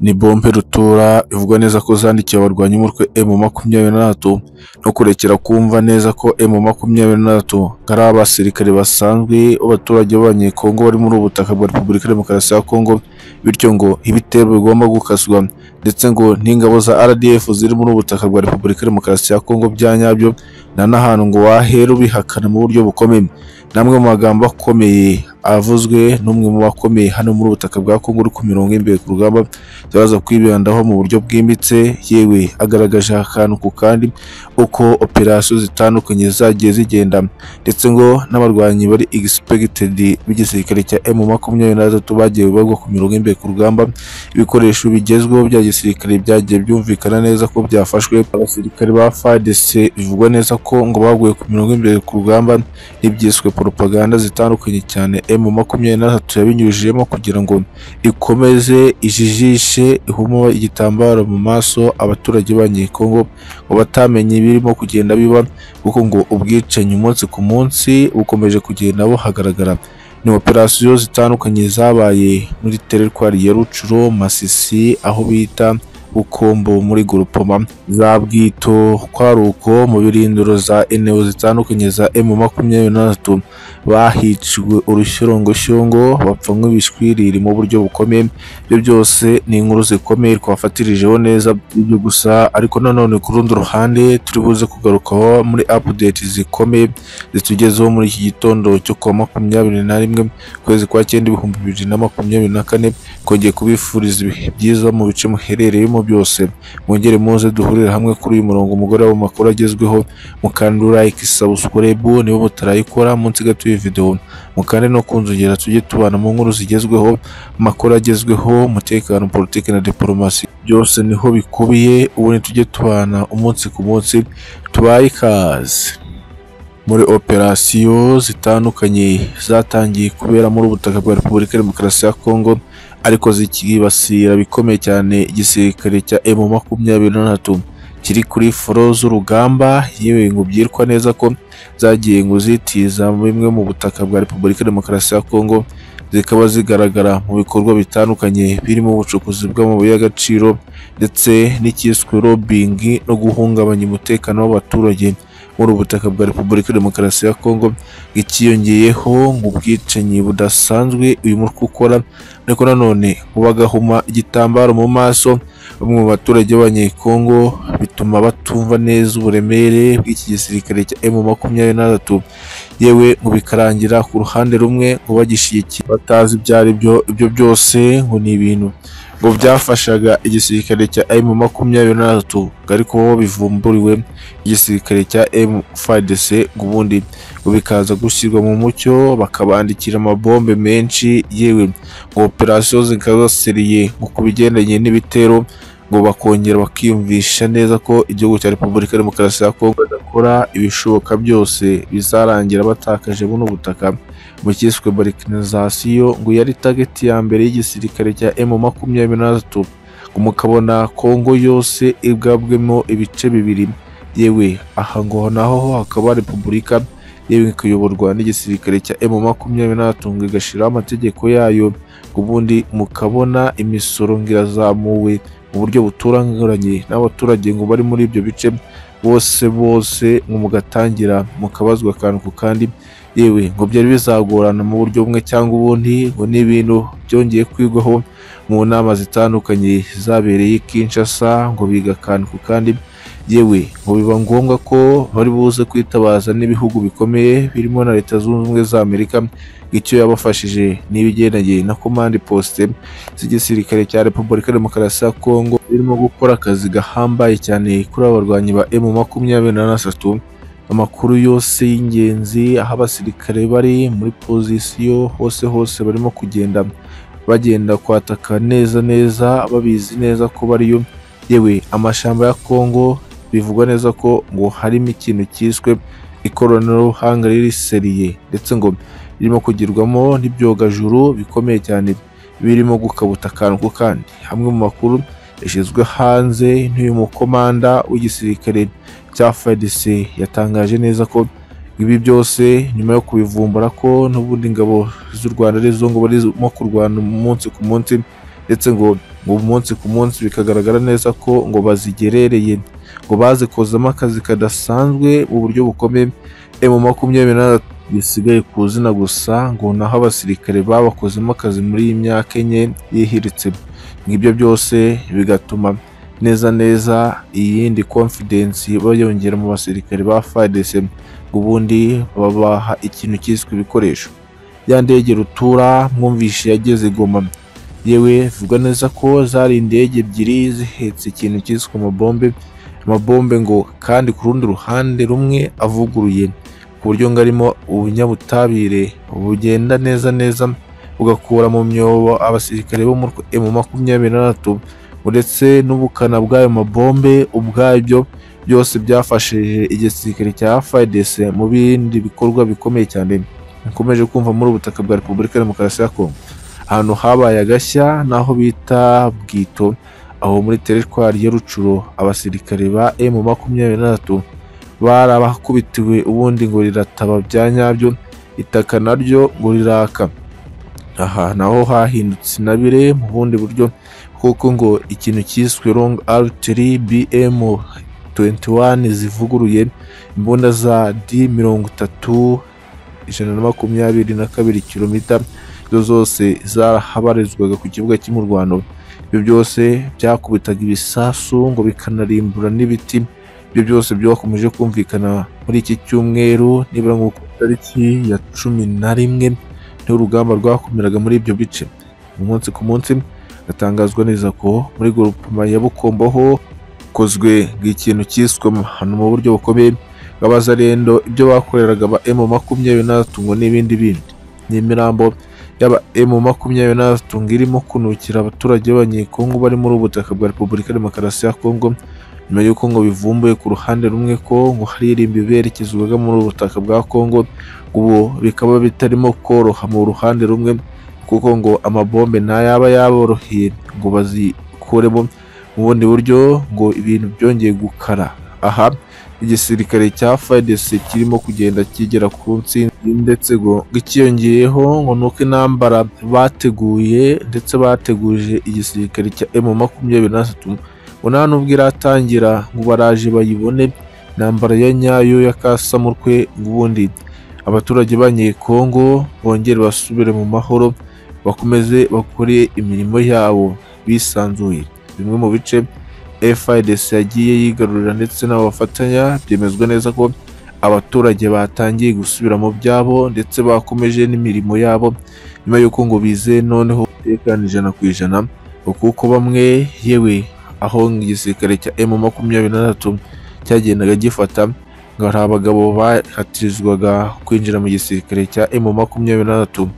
ni bombe rutura ivuga neza ko zandikiye abarwanya umutwe emu makumyabiri na tatu no kurekera kumva neza ko emu makumyabiri na tatu ari abasirikare basanzwe b'abaturage b'abanyekongo bari muri ubu butaka bwa repubulika ya demokarasi ya kongo bityo ngo ibitero bigomba gukaswa ndetse ngo n'ingabo za rdf ziri muri ubu butaka bwa repubulika ya demokarasi ya kongo bya nyabyo nta n'ahantu ngo wahera ubihakana mu buryo bukomeye ni amwe mu magambo akomeye avuzwe n'umwe mu bakomeye hano muri ubu butaka bwa kongo uri ku mirongo y'imbere ku rugamba turaza kwibandaho mu buryo bwimbitse yewe agaragaje akantu ku kandi uko operasiyo zitandukanye zagiye zigenda ndetse ngo n'abarwanyi bari egisipegitedi b'igisirikare cya emu makumyabiri na gatatu bagiye bagwa ku mirongo y'imbere ku rugamba ibikoresho bigezweho bya gisirikare byagiye byumvikana neza ko byafashwe abasirikare ba fadese bivugwa neza ko ngo baguye ku mirongo y'imbere ku rugamba n'ibyiswe poropaganda zitandukanye cyane emu makumyabiri na gatatu yabinyujijemo kugira ngo ikomeze ijijishe ihumo igitambaro mu maso abaturage banyekongo ngo batamenye ibirimo kugenda biba kuko ngo ubwicanyi umunsi ku munsi bukomeje kugenda buhagaragara ni operasiyo zitandukanye zabaye muri teritwari ya rucuro masisi aho bita bukombo muri gurupoma za bwito kwaruko mu birindiro za eneo zitandukanye za emu makumyabiri na gatatu bahiciwe urushyirongoshyongo bapfa nk'ibishwiriri mu buryo bukomeye ibyo byose ni inkuru zikomeye twafatirijeho neza ibyo gusa ariko nanone ku rundi ruhande turi buze kugarukaho muri apudeti zikomeye zitugezeho muri iki gitondo cyo kuwa makumyabiri na rimwe ukwezi kwa cyenda ibihumbi bibiri na makumyabiri na kane twongeye kubifuriza ibihe byiza mu bice muherereyemo byose mwongere muze duhurire hamwe kuri uyu murongo umugore mu makuru agezweho mukanda like subscribe niba mutarayikora munsi gato y'iyi video mukande no kunzongera tujye tubana mu nkuru zigezweho amakuru agezweho umutekano politiki na diplomasi byose niho bikubiye ubundi tujye tubana umunsi ku munsi tubaye ikaze muri operasiyo zitandukanye zatangiye kubera muri ubu butaka bwa repubulika ya demokarasi ya kongo ariko zikibasira bikomeye cyane igisirikare cya emu makumyabiri na gatatu kiri kuri foro z'urugamba yewe ngo byitwa neza ko zagiye ngo zitiza bimwe mu butaka bwa repubulika ya demokarasi ya kongo zikaba zigaragara mu bikorwa bitandukanye birimo ubucukuzi bw'amabuye y'agaciro ndetse n'icyiswe robingi no guhungabanya umutekano w'abaturage muri ubu butaka bwa repubulika ya demokarasi ya kongo ikiyongeyeho ngo ubwicanyi budasanzwe uyu mutwe ukora ariko nanone bagahuma igitambaro mu maso bamwe mu baturage b'abanyekongo bituma batumva neza uburemere bw'iki gisirikare cya emu makumyabiri na gatatu yewe ngo bikarangira ku ruhande rumwe ngo bagishyigikiye batazi ibyo ari byo ibyo byose ngo ni ibintu ngo byafashaga igisirikare cya emu makumyabiri na gatatu ariko bivumburiwe igisirikare cya emu fadese ngo ubundi ngo bikaza gushyirwa mu mucyo bakabandikira amabombe menshi yewe ngo operasiyo zikazasiriye ngo ku bigendanye n'ibitero ngo bakongera bakiyumvisha neza ko igihugu cya repubulika ya demokarasi ya kongo badakora ibishoboka byose bizarangira batakaje buno butaka mu cyiswe barikinizasiyo ngo yari tageti ya mbere y'igisirikare cya emu makumyabiri na gatatu ngo mukabona kongo yose igabwemo ibice bibiri yewe aha ngo naho hakaba repubulika yewe ikayoborwa n'igisirikare cya emu makumyabiri na gatatu ngo igashyiraho amategeko yayo ngo ubundi mukabona imisoro ngo irazamuwe mu buryo buturanguranye n'abaturage ngo bari muri ibyo bice bose bose ngo mugatangira mukabazwa akantu ku kandi yewe ngo byari bizagorana mu buryo bumwe cyangwa ubundi ngo ni ibintu byongeye kwigwaho mu nama zitandukanye zabereye i Kinshasa ngo biga akantu ku kandi yewe ngo biba ngombwa ko bari buze kwitabaza n'ibihugu bikomeye birimo na leta zunze ubumwe za amerika icyo yabafashije n'ibigendanye na komande posite z'igisirikare cya repubulika ya demokarasi ya kongo birimo gukora akazi gahambaye cyane kuri aba barwanyi ba emu makumyabiri na gatatu amakuru yose y'ingenzi aho abasirikare bari muri pozisiyo hose hose barimo kugenda bagenda kwataka neza neza babizi neza ko bariyo yewe amashamba ya kongo bivugwa neza ko ngo harimo ikintu cyiswe ikoranabuhanga riri seriye ndetse ngo ririmo kugirwamo n'ibyogajuru bikomeye cyane birimo gukabuta akantu ku kandi hamwe mu makuru yashyizwe hanze n'uyu mukomanda w'igisirikare cya FARDC yatangaje neza ko ibi byose nyuma yo kubivumbura ko n'ubundi ingabo z'u Rwanda arizo ngo barimo kurwana umunsi ku munsi ndetse ngo ngo umunsi ku munsi bikagaragara neza ko ngo bazigerereye ngo bazikozemo akazi kadasanzwe mu buryo bukomeye emu makumyabiri na bisigaye ku izina gusa ngo naho abasirikare babakozemo akazi muri iyi myaka enye yihiritse ngibyo byose bigatuma neza neza iyindi confidence bayongera mu basirikare ba FARDC ngo ubundi babaha ikintu cyiswe ibikoresho ya ndege rutura mwumvishe yageze Goma yewe vuga neza ko zari indege ebyiri zihetse ikintu cyiswe amabombe amabombe ngo kandi ku rundi ruhande rumwe avuguruye ku buryo ngo arimo ubunyabutabire bugenda neza neza bugakura mu myobo abasirikare bo muri emu makumyabiri na batatu uretse n'ubukana bw'ayo mabombe ubwabyo byose byafashije igisirikare cya FARDC mu bindi bikorwa bikomeye cyane bikomeje kumva muri ubu butaka bwa Repubulika ya Demokarasi ya Kongo ahantu habaye agashya n'aho bita Bwito aho muri teritwari ya Rucuro abasirikare ba M makumyabiri na batatu bari abakubitiwe ubundi ngo rirataba bya nyabyo itaka naryo ngo riraka aha naho hahindutse intabire mu bundi buryo kuko ngo ikintu cyiswe long artillery bm 21 zivuguruye imbunda za d mirongo itatu ijana na makumyabiri na kabiri kilomita zo zose zarahabarizwaga ku kibuga cy'umurwano ibyo byose byakubitaga ibisasu ngo bikanarimbura n'ibiti ibyo byose byakomeje kumvikana muri iki cyumweru nibura ngo ku itariki ya cumi na rimwe niho urugamba rwakomeraga muri ibyo bice umunsi ku munsi hatangazwa neza ko muri gurupuma ya Bukombo ho kozwe ikintu cyiswe amahano mu buryo bukomeye bw'abazarendo ibyo bakoreraga ba M makumyabiri na batatu ngo n'ibindi bindi n'imirambo y'aba M makumyabiri na batatu ngo irimo kunukira abaturage b'abanyekongo bari muri ubu butaka bwa Repubulika ya Demokarasi ya Kongo nyuma y'uko ngo bivumbuye ku ruhande rumwe ko ngo hari irimbi berekezwaga muri ubu butaka bwa Kongo ubu bikaba bitarimo koroha mu ruhande rumwe kuko ngo amabombe ntayaba yaboroheye ngo bazikuremo mu bundi buryo ngo ibintu byongeye gukara aha igisirikare cya FARDC kirimo kugenda kigera ku ntsinzi ndetse ngo ikiyongeyeho ngo nuko intambara bateguye ndetse bateguje igisirikare cya M makumyabiri na gatatu ngo nta nubwo iratangira ngo baraje bayibone intambara ya nyayo ya kasamurwe ngo ubundi abaturage b'abanyekongo bongere basubire mu mahoro bakomeze bakore imirimo yabo bisanzuye bimwe mu bice FIDC yagiye yigarurira ndetse n'abafatanya byemezwa neza ko abaturage batangiye gusubira mu byabo ndetse bakomeje n'imirimo yabo nyuma y'uko ngo bize noneho umutekano ijana ku ijana ngo kuko bamwe yewe aho igisirikare cya M makumyabiri na gatatu cyagendaga gifata ngo hari abagabo bahatirizwaga kwinjira mu gisirikare cya M makumyabiri na gatatu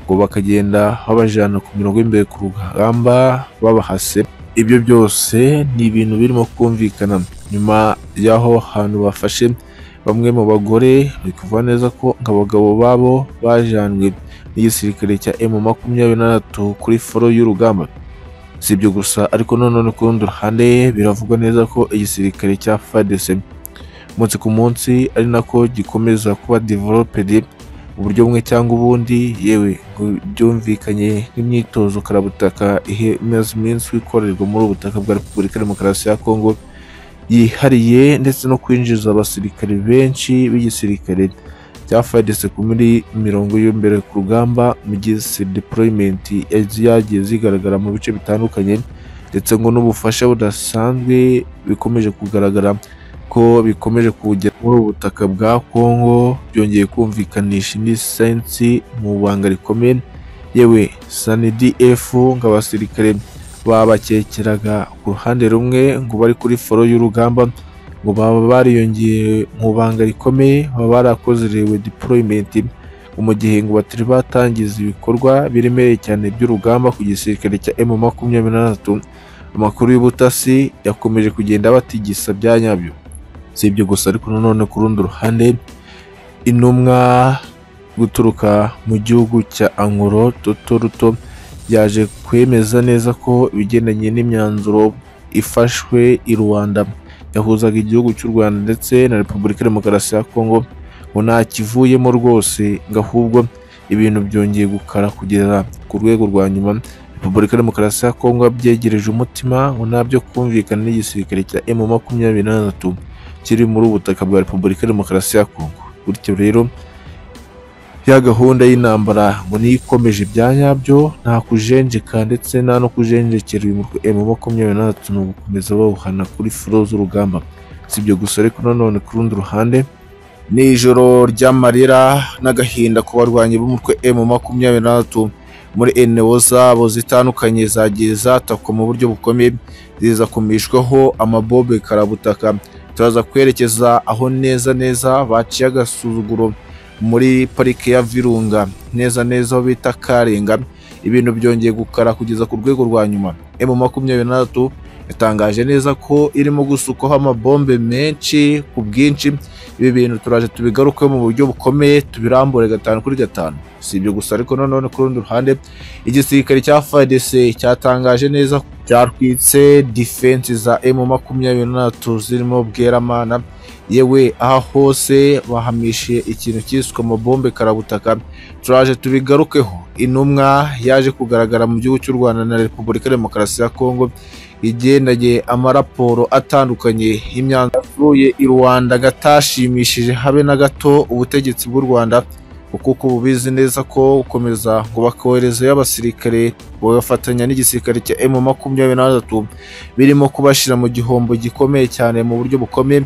ngo bakagenda babajyana ku mirongo y'imbere ku rugamba babahase ibyo byose ni ibintu birimo kumvikana nyuma y'aho hantu bafashe bamwe mu bagore bari kuvuga neza ko ngo abagabo babo bajyanwe n'igisirikare cya M makumyabiri na gatatu kuri foro y'urugamba si ibyo gusa ariko nanone ku rundi ruhande biravugwa neza ko igisirikare cya FARDC umunsi ku munsi ari nako gikomeza kuba developed mu buryo bumwe cyangwa ubundi yewe ngo byumvikanye n'imyitozo karabutaka imaze iminsi ikorerwa muri ubu butaka bwa repubulika ya demokarasi ya kongo yihariye ndetse no kwinjiza abasirikare benshi b'igisirikare cya FARDC ku muri mirongo y'imbere ku rugamba mu gihe deployment yagiye zigaragara mu bice bitandukanye ndetse ngo n'ubufasha budasanzwe bikomeje kugaragara ko bikomeje kugera muri ubu butaka bwa Kongo byongeye kumvikanisha indi sayansi mu banga rikomeye yewe SANDF ngo abasirikare babakekeraga ku ruhande rumwe ngo bari kuri foro y'urugamba ngo baba bariyongeye mu banga rikomeye baba barakoze rewe deployment ngo mu gihe ngo batari batangiza ibikorwa biremereye cyane by'urugamba ku gisirikare cya M makumyabiri na gatatu amakuru y'ubutasi yakomeje kugenda batigisa bya nyabyo si ibyo gusa ariko nanone ku rundi ruhande intumwa guturuka mu gihugu cya angoro toto ruto yaje kwemeza neza ko ibigendanye n'imyanzuro ifashwe i rwanda yahuzaga igihugu cy'u rwanda ndetse na repubulika ya demokarasi ya kongo ngo nta kivuyemo rwose ngo ahubwo ibintu byongeye gukara kugeza ku rwego rwa nyuma repubulika demokarasi ya kongo yabyegereje umutima ngo ntabyo kumvikana n'igisirikare cya emu makumyabiri na gatatu kiri muri ubu butaka bwa repubulika demokarasi ya kongo bityo rero ya gahunda y'intambara ngo niyo ikomeje ibya nyabyo nta kujenjeka ndetse nta no kujenjekera uyu mutwe emu makumyabiri na gatatu ni ugukomeza bawuhana kuri furo z'urugamba si ibyo gusa ariko nanone ku rundi ruhande ni ijoro ry'amarira n'agahinda ku barwanyi b'umutwe emu makumyabiri na gatatu muri eneo zabo zitandukanye zagiye zatakwa mu buryo bukomeye ziza kumishwaho amabobe karabutaka turaza kwerekeza aho neza neza baciye agasuzuguro muri parike ya virunga neza neza aho bita karenga ibintu byongeye gukara kugeza ku rwego rwa nyuma emu makumyabiri na gatatu yatangaje neza ko irimo gusukwaho amabombe menshi ku bwinshi ibi bintu turaje tubigarukeho mu buryo bukomeye tubirambure gatanu kuri gatanu si ibyo gusa ariko nanone ku rundi ruhande igisirikare cya FARDC cyatangaje neza ko cyarwitse defense za emu makumyabiri na gatatu zirimo bweramana yewe aha hose bahamishije ikintu cyiswe amabombe karabutaka turaje tubigarukeho intumwa yaje kugaragara mu gihugu cy'u Rwanda na Repubulika Demokarasi ya Kongo igendanye amaraporo atandukanye y'imyanzuro yapfuye i Rwanda gatashimishije habe na gato ubutegetsi bw'u Rwanda kuko ubu bizi neza ko gukomeza ngo bakoherezeyo abasirikare bagafatanya n'igisirikare cya emu makumyabiri na gatatu birimo kubashyira mu gihombo gikomeye cyane mu buryo bukomeye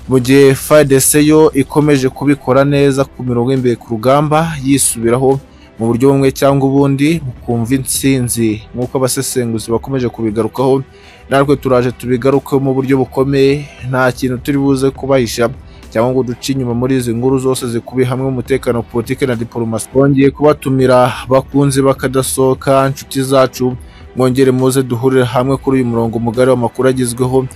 mu gihe FARDC yo ikomeje kubikora neza ku mirongo y'imbere ku rugamba yisubiraho mu buryo bumwe cyangwa ubundi bukumva intsinzi nk'uko abasesenguzi bakomeje kubigarukaho natwe turaje tubigarukeho mu buryo bukomeye nta kintu turi buze kubahisha cyangwa ngo duce inyuma muri izi nkuru zose zikubiye hamwe umutekano politike na diporomasi twongeye kubatumira bakunzi bakadasohoka inshuti zacu mwongere muze duhurire hamwe kuri uyu murongo mugari w'amakuru agezweho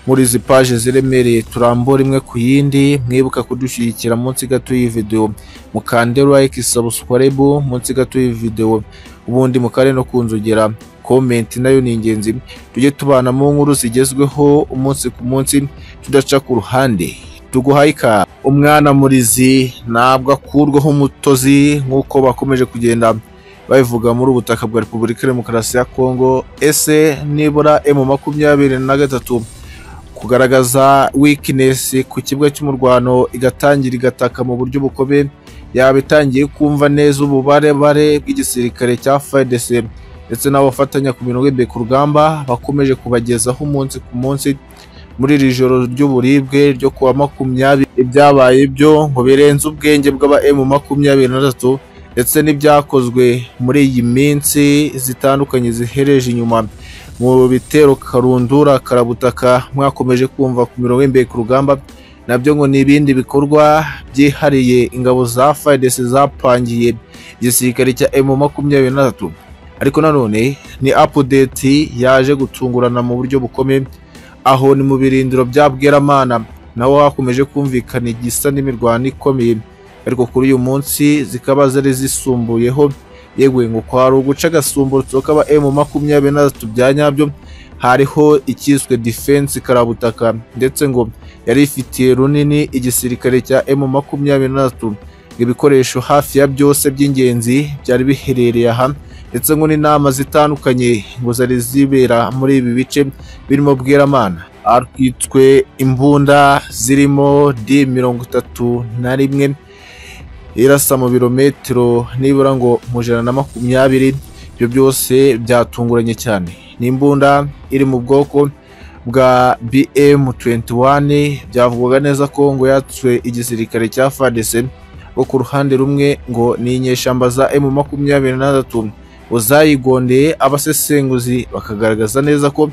muri izi paje ziremereye turambura imwe ku yindi mwibuka kudushyigikira munsi gato y'iyi videwo mukande like subscribe munsi gato y'iyi videwo ubundi mukare no kunzogera komenti nayo ni ingenzi tujye tubana mu nkuru zigezweho umunsi ku munsi tudaca ku ruhande tuguhayika umwana murizi ntabwo akurwaho umutozi nk'uko bakomeje kugenda babivuga muri ubu butaka bwa repubulika demokarasi ya kongo ese nibura emu makumyabiri na gatatu kugaragaza weakness ku kibuga cy'umurwano igatangira igataka mu buryo bukomeye yaba itangiye kumva neza ububarebare bw'igisirikare cya FARDC ndetse n'abafatanya ku mirongo y'imbere ku rugamba bakomeje kubagezaho umunsi ku munsi muri iri joro ry'uburibwe ryo kuwa makumyabiri ibyabaye byo ngo birenze ubwenge bw'aba emu makumyabiri na gatatu ndetse n'ibyakozwe muri iyi minsi zitandukanye zihereje inyuma mu bitero karundura karabutaka mwakomeje kumva ku mirongo y'imbere ku rugamba nabyo ngo ni ibindi bikorwa byihariye ingabo za FARDC zapangiye igisirikare cya emu makumyabiri na gatatu ariko nanone ni apudeti yaje gutungurana mu buryo bukomeye aho ni mu birindiro bya bweramana naho hakomeje kumvikana igisa n'imirwano ikomeye ariko kuri uyu munsi zikaba zari zisumbuyeho yewe ngo kwari uguca agasumburutso k'aba emu makumyabiri na gatatu bya nyabyo hariho icyiswe defense karabutaka ndetse ngo yari ifitiye runini igisirikare cya emu makumyabiri na gatatu ibikoresho hafi ya byose by'ingenzi byari biherereye aha ndetse ngo n'inama zitandukanye ngo zari zibera muri ibi bice birimo bweramana harwitswe imbunda zirimo di mirongo itatu na rimwe irasa mu birometero nibura ngo mu ijana na makumyabiri ibyo byose byatunguranye cyane ni imbunda iri mu bwoko bwa bm 21 byavugwaga neza ko ngo yatswe igisirikare cya fadese bo ku ruhande rumwe ngo ni inyeshamba za m makumyabiri na gatatu uzayigondeye abasesenguzi bakagaragaza neza ko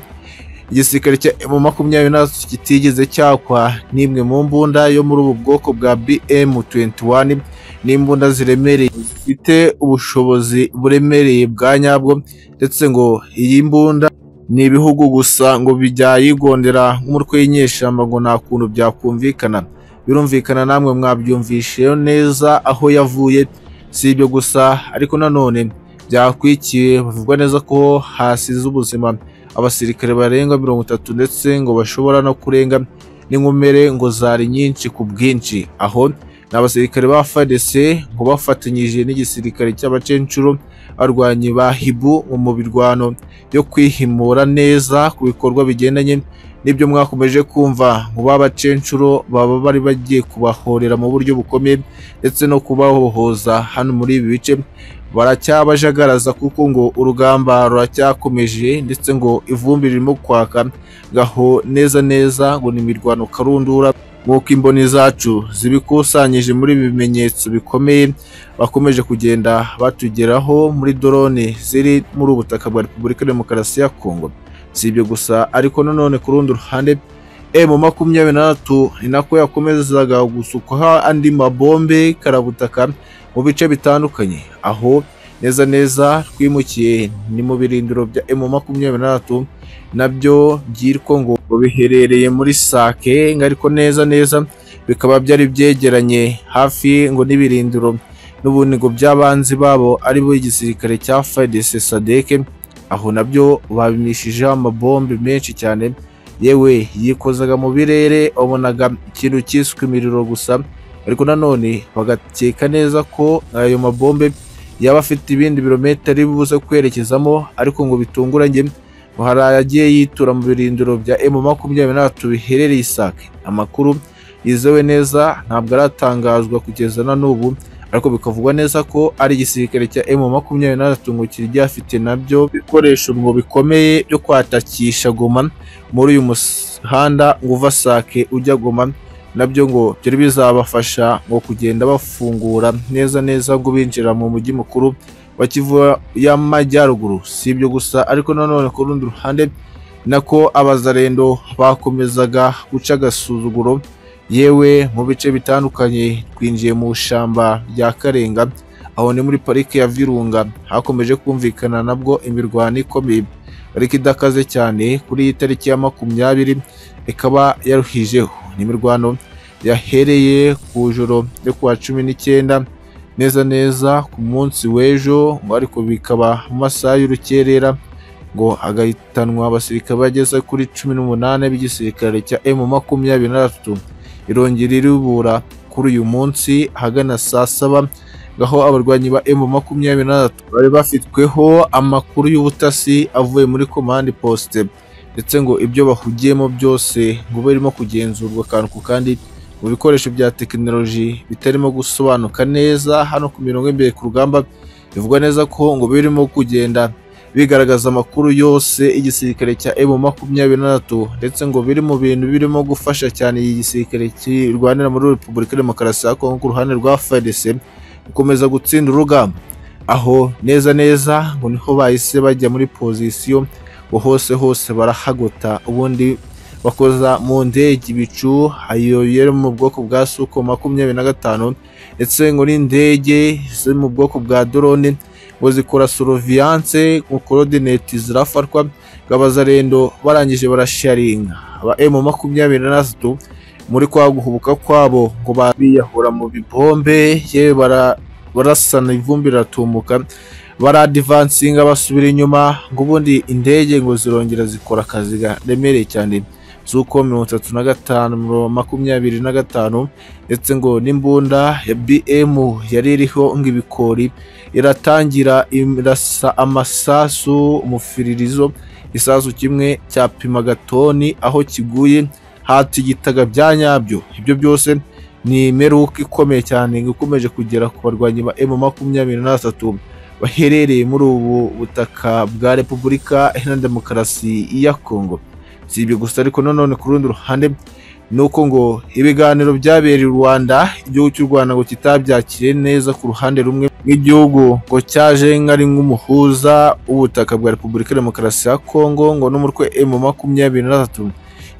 igisirikare cya m makumyabiri na gatatu kitigeze cyakwa n'imwe mu mbunda yo muri ubu bwoko bwa bm 21 n'imbunda ziremereye zifite ubushobozi buremereye bwa nyabwo ndetse ngo iyi mbunda ni ibihugu gusa ngo bijyayigondera nk'umutwe y'inyeshyamba ngo nta kuntu byakumvikana birumvikana namwe mwabyumvisheyo neza aho yavuye si ibyo gusa ariko nanone byakwikiye bavugwa neza ko hasize ubuzima abasirikare barenga mirongo itatu ndetse ngo bashobora no kurenga n'inkomere ngo zari nyinshi ku bwinshi aho ni abasirikare ba FARDC ngo bafatanyije n'igisirikare cy'abacencuro abarwanyi ba hibu mu mirwano yo kwihimura neza ku bikorwa bigendanye n'ibyo mwakomeje kumva mu babacenshuro baba bari bagiye kubahorera mu buryo bukomeye ndetse no kubahohoza hano muri ibi bice baracyabajagaraza kuko ngo urugamba ruracyakomeje ndetse ngo ivumbi ririmo kwaka ngaho neza neza ngo ni imirwano karundura nk'uko imboni zacu zibikusanyije muri ibi bimenyetso bikomeye bakomeje kugenda batugeraho muri dorone ziri muri ubu butaka bwa repubulika demokarasi ya kongo si ibyo gusa ariko nanone ku rundi ruhande emu makumyabiri na tatu ni nako yakomezaga gusukwaho andi mabombe karabutaka mu bice bitandukanye aho neza neza twimukiye ni mu birindiro bya emu makumyabiri na tatu nabyo byitwa ngo biherereye muri sake ariko neza neza bikaba byari byegeranye hafi ngo n'ibirindiro n'ubundi ngo by'abanzi babo ari bo igisirikare cya fayidese sadeke aho nabyo babimishijeho amabombe menshi cyane yewe yikozaga mu birere wabonaga ikintu cyiswe imiriro gusa ariko nanone bagakeka neza ko ayo mabombe yaba afite ibindi birometero buze kwerekezamo ariko ngo bitunguranye ngo hari ayagiye yitura mu birindiro bya emu makumyabiri n'atatu biherereye isake amakuru yizewe neza ntabwo aratangazwa kugeza na n'ubu ariko bikavugwa neza ko ari igisirikare cya emu makumyabiri n'atatu ngo kiryafite nabyo bikoresho ngo bikomeye byo kwatakisha goma muri uyu muhanda ngo uva sake ujya goma nabyo ngo byari bizabafasha ngo kugenda bafungura neza neza ngo binjira mu mujyi mukuru wa Kivu y'Amajyaruguru si ibyo gusa ariko nanone ku rundi ruhande nako abazarendo bakomezaga guca agasuzuguro yewe mu bice bitandukanye twinjiye mu ishyamba rya Karenga aho ni muri parike ya Virunga hakomeje kumvikana nabwo imirwano ikomeye ariko idakaze cyane kuri iyi tariki ya makumyabiri ikaba yaruhijeho ni imirwano yahereye ku joro ryo kuwa cumi n'icyenda neza neza ku munsi w'ejo ngo ariko bikaba mu masaha y'urukerera ngo agahitanwa abasirikare bageze kuri cumi n'umunani b'igisirikare cya emu makumyabiri na tatu irongera iribura kuri uyu munsi ahagana saa saba aho abarwanyi ba emu makumyabiri na tatu bari bafitweho amakuru y'ubutasi avuye muri komande posite ndetse ngo ibyo bahugiyemo byose ngo birimo kugenzurwa akantu ku kandi mu bikoresho bya tekinoloji bitarimo gusobanuka neza hano ku mirongo imbere ku rugamba bivugwa neza ko ngo birimo kugenda bigaragaza amakuru yose igisirikare cya emu makumyabiri na tatu ndetse ngo biri mu bintu birimo gufasha cyane iki gisirikare kirwanira muri repubulika demokarasi ya kongo ku ruhande rwa fdc gukomeza gutsinda urugamba aho neza neza ngo niho bahise bajya muri pozisiyo ngo hose hose barahagota ubundi bakoza mu ndege ibicu ayo yari mu bwoko bwa suko makumyabiri na gatanu ndetse ngo n'indege ziri mu bwoko bwa dorone ngo zikora soroviyanse ngo korodineti zirafatwa ngo abazarendo barangije barasharinga aba emu makumyabiri na tatu muri kwa guhubuka kwabo ngo babiyahura mu bibombe yewe barasana ivumbi riratumuka baradivansinga basubira inyuma ngo ubundi indege ngo zirongera zikora akazi garemereye cyane z'uko mirongo itatu na gatanu makumyabiri na gatanu ndetse ngo n'imbunda ya bm yari iriho ngo ibikori iratangira irasa amasasu umufiririzo isasu kimwe cyapima gatoni aho kiguye hatigitaga bya nyabyo ibyo byose ni imeruka ikomeye cyane ngo ikomeje kugera ku barwanyi ba m makumyabiri na gatatu baherereye muri ubu butaka bwa repubulika iharanira demokarasi ya kongo si ibyo gusa ariko nanone ku rundi ruhande ni uko ngo ibiganiro byabereye u Rwanda igihugu cy'u Rwanda ngo kitabyakiriye neza ku ruhande rumwe nk'igihugu ngo cyaje nk'ari nk'umuhuza w'ubutaka bwa Repubulika Demokarasi ya Kongo ngo n'umutwe M makumyabiri na tatu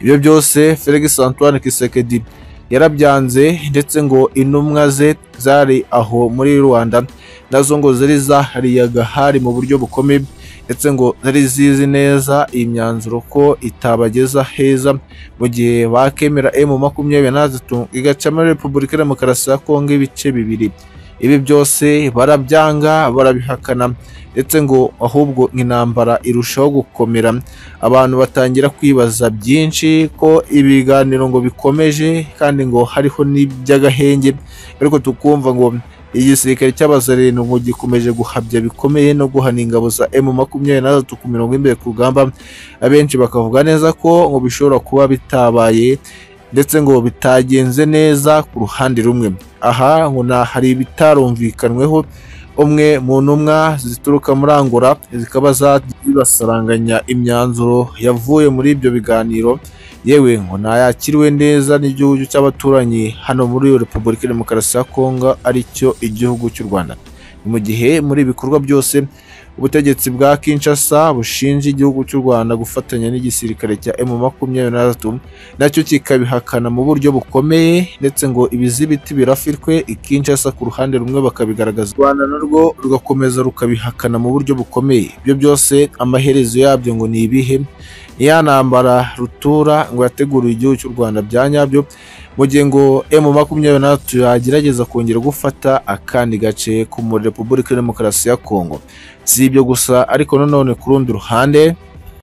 ibyo byose Felix Antoine Tshisekedi yarabyanze ndetse ngo intumwa ze zari aho muri Rwanda nazo ngo zari zahariye agahari mu buryo bukomeye ndetse ngo zari zizi neza iyi myanzuro ko itabageza heza mu gihe bakemera emu makumyabiri na tatu igacamo repubulika demokarasi ya kongo ibice bibiri ibi byose barabyanga barabihakana ndetse ngo ahubwo intambara irushaho gukomera abantu batangira kwibaza byinshi ko ibiganiro ngo bikomeje kandi ngo hariho n'iby'agahenge ariko tukumva ngo igisirikare cy'abazarindwi gikomeje guhabya bikomeye no guhana ingabo za emu makumyabiri na ku mirongo imbere ku rugamba abenshi bakavuga neza ko ngo bishobora kuba bitabaye ndetse ngo bitagenze neza ku ruhande rumwe aha ngo na hari ibitarumvikanweho umwe mu ntumwa zituruka muri angola zikaba zibasaranganya imyanzuro yavuye muri ibyo biganiro yewe ngo ntayakiriwe neza n'igihugu cy'abaturanyi hano muri repubulika ya demokarasi ya kongo aricyo igihugu cy'u rwanda ni mu gihe muri ibikorwa byose ubutegetsi bwa kinshasa bushinja igihugu cy'u rwanda gufatanya n'igisirikare cya emu makumyabiri na gatatu nacyo kikabihakana mu buryo bukomeye ndetse ngo ibizibiti birafirwe ikinshasa ku ruhande rumwe bakabigaragaza u rwanda narwo rugakomeza rukabihakana mu buryo bukomeye ibyo byose amaherezo yabyo ngo ni ibihe ya ntambara rutura ngo yateguriwe igihugu cy'u rwanda bya nyabyo mu gihe ngo emu makumyabiri na gatatu yagerageza kongera gufata akandi gace ko muri repubulika ya demokarasi ya kongo si ibyo gusa ariko nanone ku rundi ruhande